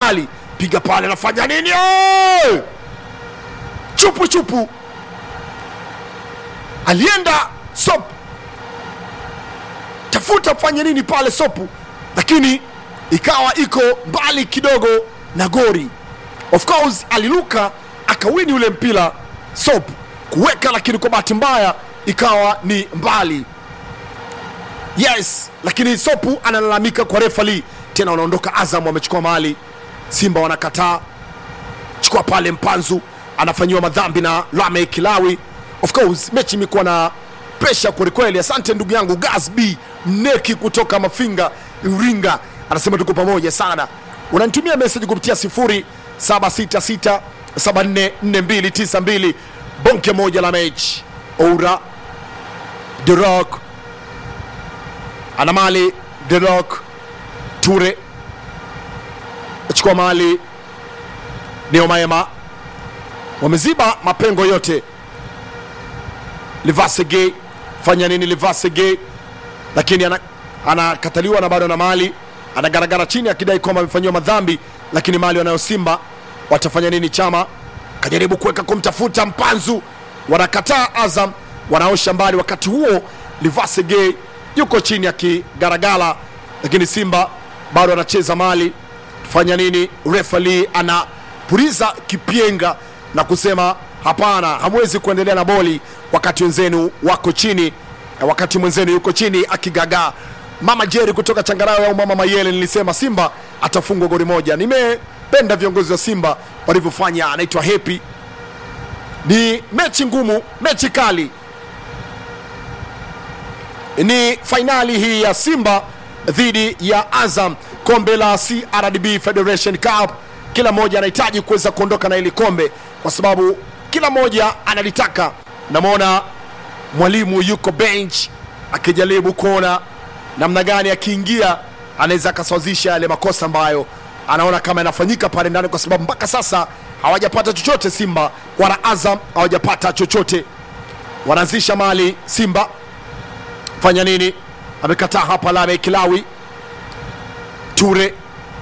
mali piga pale anafanya nini Eh! chupu chupu alienda sop tafuta fanye nini pale sopu lakini ikawa iko mbali kidogo na gori of course aliluka akawini ule mpira sop kuweka lakini kwa bahati mbaya ikawa ni mbali yes lakini sopu analalamika kwa refali tena wanaondoka azam wamechukua mali simba wanakataa chukua pale mpanzu anafanyiwa madhambi na lame kilawi of course mechi imekuwa na presha kwelikweli asante ndugu yangu gas b mneki kutoka mafinga iringa anasema tuko pamoja sana unanitumia meseji kupitia 0766744292 bonke moja la mechi oura the rock ana mali the rock ture achukua mali neomaema wameziba mapengo yote livasege fanya nini livasege lakini ana- anakataliwa na bado na mali anagaragara chini akidai kwamba amefanyiwa madhambi lakini mali wanayo simba watafanya nini chama kajaribu kuweka kumtafuta mpanzu wanakataa azam wanaosha mbali wakati huo livasege yuko chini akigaragala lakini simba bado anacheza mali fanya nini refali anapuriza kipienga na kusema hapana hamwezi kuendelea na boli wakati wenzenu wako chini na wakati mwenzenu yuko chini akigagaa mama jeri kutoka changarawe au mama mayele nilisema simba atafungwa goli moja nimependa viongozi wa simba walivyofanya anaitwa hepi ni mechi ngumu mechi kali ni fainali hii ya simba dhidi ya azam kombe la crdb federation cup kila mmoja anahitaji kuweza kuondoka na hili kombe kwa sababu kila mmoja analitaka namwona mwalimu yuko bench akijaribu kuona namna gani akiingia anaweza akasawazisha yale makosa ambayo anaona kama yanafanyika pale ndani kwa sababu mpaka sasa hawajapata chochote simba wala azam hawajapata chochote wanaanzisha mali simba fanya nini amekataa hapa lame kilawi ture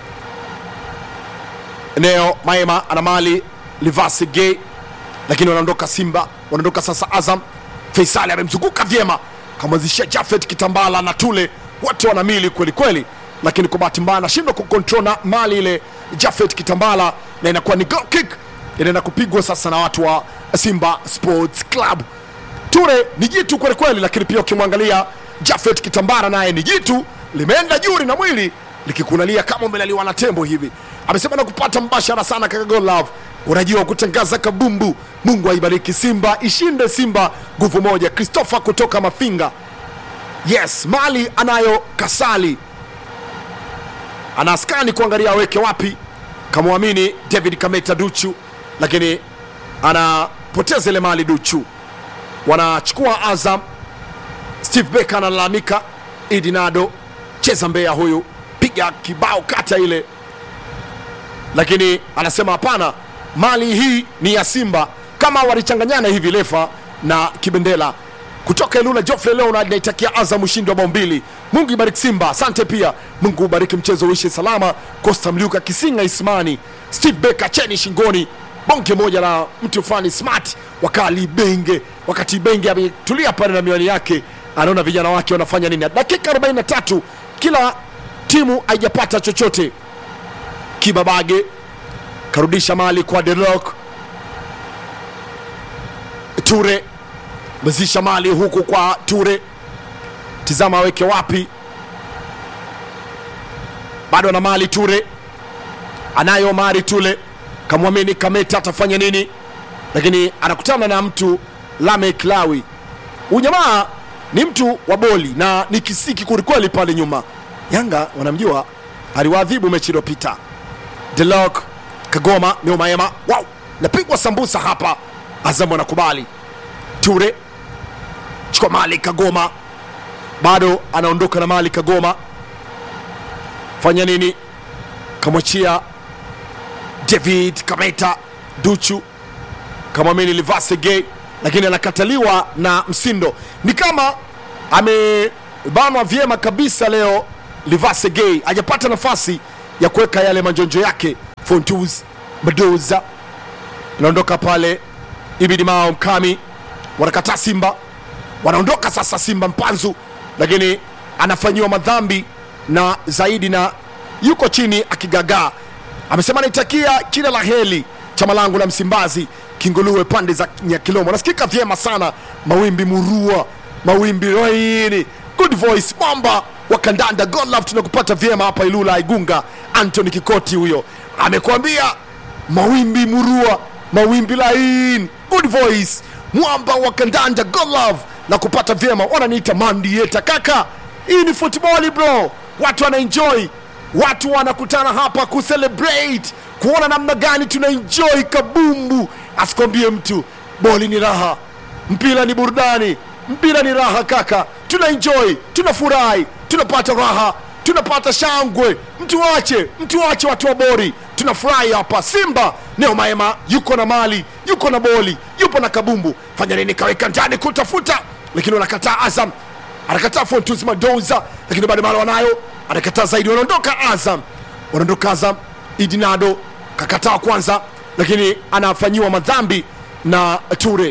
eneo maema ana mali livasi gay lakini wanaondoka simba wanaondoka sasa azam faisali amemzunguka vyema kamwanzishia jafet kitambala na tule wote wana mili kweli kweli lakini kwa bahati mbaya anashindwa kukontrol na mali ile jafet kitambala na inakuwa ni goal kick inaenda kupigwa sasa na watu wa simba sports club ture ni jitu kweli kweli lakini pia ukimwangalia jafet kitambara naye ni jitu limeenda juri na mwili likikunalia kama umelaliwa na tembo hivi amesema na kupata mbashara sana kaka Gold love unajua kutangaza kabumbu mungu aibariki simba ishinde simba nguvu moja christopher kutoka mafinga yes mali anayo kasali anaskani kuangalia aweke wapi kamwamini david kameta duchu lakini anapoteza ile mali duchu wanachukua azam steve becker analalamika idinado cheza mbea huyu piga kibao kata ile lakini anasema hapana mali hii ni ya simba kama walichanganyana hivi lefa na kibendela kutoka ilula jofle leo naitakia azam ushindi wa bao mbili mungu ibariki simba asante pia mungu ubariki mchezo uishe salama costa mliuka kisinga ismani steve becker cheni shingoni bonge moja la mtu fulani smart wakali benge wakati benge ametulia pale na miwani yake anaona vijana wake wanafanya nini dakika 43 kila timu haijapata chochote kibabage karudisha mali kwa delok ture mezisha mali huku kwa ture tizama aweke wapi bado ana mali ture anayo mari tule kamwamini kameta atafanya nini lakini anakutana na mtu lamek lawi huyu jamaa ni mtu wa boli na ni kisiki kwelikweli pale nyuma yanga wanamjua aliwaadhibu mechi iliyopita delok kagoma neumaema wow napigwa sambusa hapa azamu anakubali ture chukua mali kagoma bado anaondoka na mali kagoma fanya nini kamwachia david kameta duchu kamwamini livasege lakini anakataliwa na msindo ni kama amebanwa vyema kabisa leo livasege hajapata nafasi ya kuweka yale manjonjo yake Fontus Madoza inaondoka pale, Ibidi Mao Mkami wanakataa Simba, wanaondoka sasa Simba Mpanzu, lakini anafanyiwa madhambi na zaidi na yuko chini akigagaa. Amesema naitakia kila la heri chama langu la Msimbazi Kinguluwe pande za Nyakilomo. Nasikika vyema sana, mawimbi murua, mawimbi laini, good voice, mwamba wa kandanda, God love, tunakupata vyema hapa Ilula Igunga. Anthony Kikoti huyo amekwambia mawimbi murua, mawimbi laini, good voice, mwamba wa kandanda, God love, na kupata vyema. Wananiita mandieta kaka, hii ni football bro, watu wanaenjoy watu wanakutana hapa kucelebrate kuona namna gani tuna enjoy kabumbu. Asikwambie mtu, boli ni raha, mpira ni burudani, mpira ni raha kaka, tuna enjoy, tunafurahi, tunapata raha, tunapata shangwe. Mtu wache, mtu wache watu wa bori, tunafurahi hapa. Simba Neo Maema yuko na mali, yuko na boli, yupo na kabumbu. Fanya nini? Kaweka ndani kutafuta, lakini wanakataa. Azam anakataa Fontus Madoza, lakini bado mara wanayo anakataa zaidi, wanaondoka Azam, wanaondoka Azam. Idinado kakataa kwanza, lakini anafanyiwa madhambi na Ture,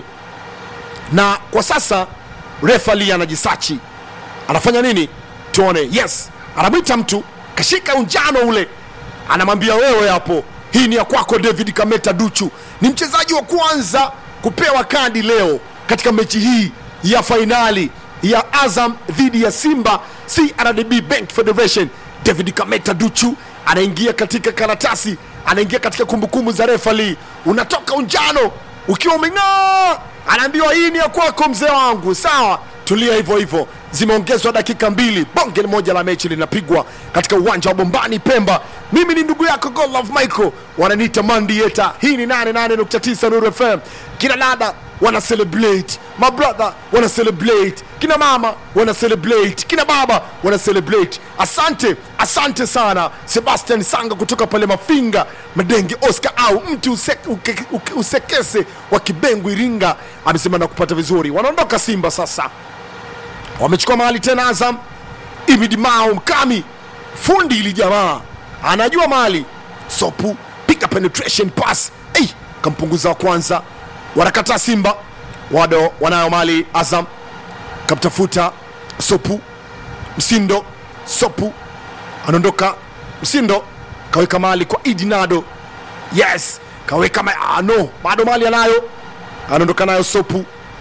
na kwa sasa refali anajisachi, anafanya nini? Tuone. Yes, anamwita mtu, kashika unjano ule, anamwambia wewe hapo, hii ni ya kwako. David Kameta Duchu ni mchezaji wa kwanza kupewa kadi leo katika mechi hii ya fainali ya Azam dhidi ya Simba CRDB Bank Federation. David Kameta Duchu anaingia katika karatasi, anaingia katika kumbukumbu za refali. Unatoka unjano ukiwa umeng'aa, anaambiwa hii ni ya kwako mzee wangu. Sawa, tulia hivyo hivyo. Zimeongezwa dakika mbili, bonge moja la mechi linapigwa katika uwanja wa Bombani Pemba. Mimi ni ndugu yako Godlove Michael, wananiita Mandieta. Hii ni 88.9 Nuru FM. Kina dada wana celebrate, my brother wana celebrate, kina mama wana celebrate, kina baba wana celebrate. Asante, asante sana Sebastian Sanga kutoka pale Mafinga Madenge, Oscar au mtu use, uke, uke, usekese wa Kibengu Iringa amesema na kupata vizuri. Wanaondoka Simba sasa, wamechukua mahali tena Azam. Imidi Mao Mkami fundi ili jamaa anajua mali sopu piga penetration pass hey, kampunguza wa kwanza wanakataa Simba wado wanayo mali Azam kamtafuta Sopu Msindo Sopu anaondoka Msindo kaweka mali kwa Idinado yes kaweka ma ah, no bado mali anayo anaondoka nayo Sopu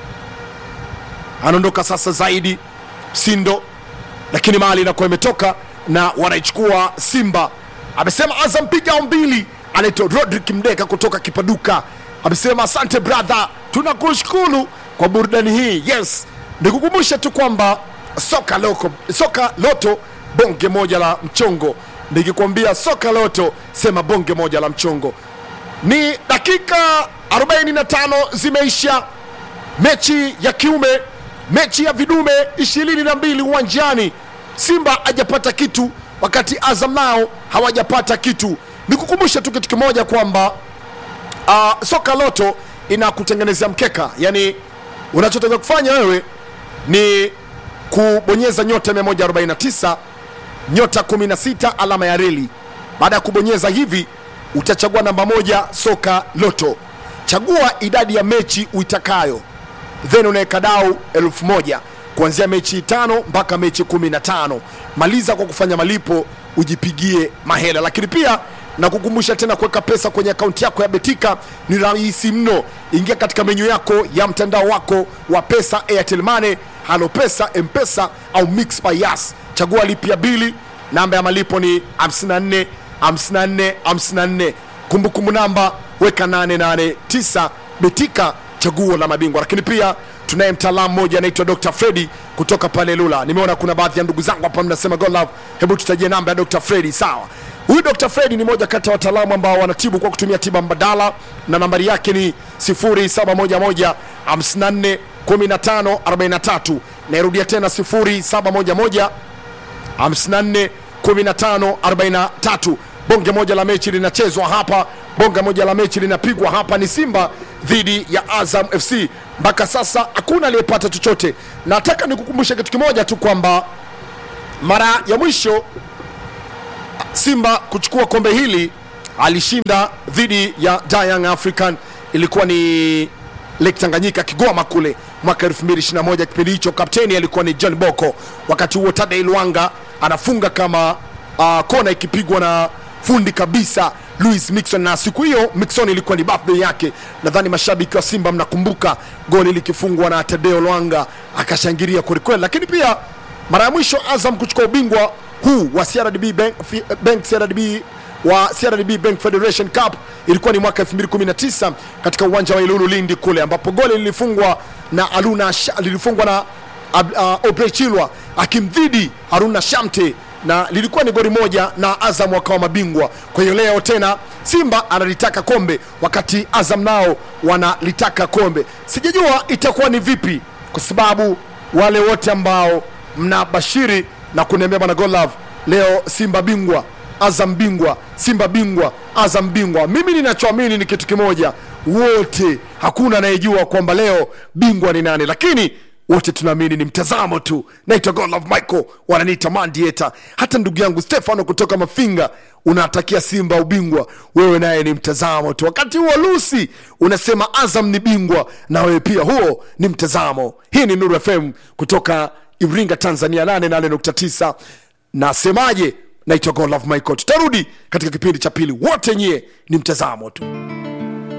anaondoka sasa zaidi Msindo lakini mali inakuwa imetoka na wanaichukua Simba amesema Azam piga mbili anaitwa Rodrick Mdeka kutoka Kipaduka amesema asante brother, tunakushukuru kwa burudani hii. Yes, nikukumbusha tu kwamba soka loko, soka loto bonge moja la mchongo. Nikikwambia soka loto, sema bonge moja la mchongo. Ni dakika 45 zimeisha, mechi ya kiume, mechi ya vidume 22 uwanjani. Simba hajapata kitu, wakati Azam nao hawajapata kitu. Nikukumbusha tu kitu kimoja kwamba Uh, soka loto inakutengenezea mkeka, yani unachotakiwa kufanya wewe ni kubonyeza nyota 149 nyota 16 alama ya reli. Baada ya kubonyeza hivi, utachagua namba moja soka loto, chagua idadi ya mechi uitakayo, then unaweka dau elfu moja kuanzia mechi tano mpaka mechi kumi na tano. Maliza kwa kufanya malipo, ujipigie mahela, lakini pia na kukumbusha tena kuweka pesa kwenye akaunti yako ya Betika ni rahisi mno. Ingia katika menyu yako ya mtandao wako wa pesa, Airtel Money, Halo Pesa, Mpesa au Mix by Yas. Chagua lipia bili, namba ya malipo ni 54 54 54. Kumbukumbu namba weka 889. Betika, chaguo la mabingwa. Lakini pia tunaye mtaalamu mmoja anaitwa Dr. Freddy kutoka pale Lula. Nimeona kuna baadhi ya ndugu zangu hapa mnasema God love, hebu tutajie namba ya Dr. Freddy. Sawa. Huyu Dr. Freddy ni moja kati ya wataalamu ambao wanatibu kwa kutumia tiba mbadala na nambari yake ni 0711 54 15 43. Nairudia tena 0711 54 15 43. Bonge moja la mechi linachezwa hapa, bonge moja la mechi linapigwa hapa, ni Simba dhidi ya Azam FC. Mpaka sasa hakuna aliyepata chochote. Nataka nikukumbushe kitu kimoja tu kwamba mara ya mwisho Simba kuchukua kombe hili alishinda dhidi ya Da Young African, ilikuwa ni Lake Tanganyika Kigoma kule mwaka 2021. Kipindi hicho kapteni alikuwa ni John Boko, wakati huo Tadei Luanga anafunga kama uh, kona ikipigwa na fundi kabisa Louis Mixon, na siku hiyo Mixon ilikuwa ni birthday yake. Nadhani mashabiki wa Simba mnakumbuka goli likifungwa na Tadeo Lwanga akashangilia kwelikweli, lakini pia mara ya mwisho Azam kuchukua ubingwa huu wa CRDB Bank, Bank CRDB wa CRDB Bank Federation Cup ilikuwa ni mwaka 2019 katika uwanja wa Ilulu Lindi kule, ambapo goli lilifungwa na Aluna lilifungwa na uh, Obrey Chilwa akimdhidi Haruna Shamte na lilikuwa ni goli moja na Azam wakawa mabingwa. Kwa hiyo leo tena Simba analitaka kombe wakati Azam nao wanalitaka kombe. Sijajua itakuwa ni vipi, kwa sababu wale wote ambao mnabashiri na kuniambia bwana Godlove, leo Simba bingwa, Azam bingwa, Simba bingwa, Azam bingwa, mimi ninachoamini ni kitu kimoja, wote hakuna anayejua kwamba leo bingwa ni nani, lakini wote tunaamini ni mtazamo tu. Naitwa Godlove Michael, wananiita Mandieta. Hata ndugu yangu Stefano kutoka Mafinga unatakia Simba ubingwa, wewe naye ni mtazamo tu. Wakati huo Lucy unasema Azam ni bingwa, na wewe pia huo ni mtazamo. Hii ni Nuru FM kutoka Iringa, Tanzania, 88.9. Nasemaje? Naitwa Godlove Michael. Tutarudi katika kipindi cha pili, wote nyie ni mtazamo tu.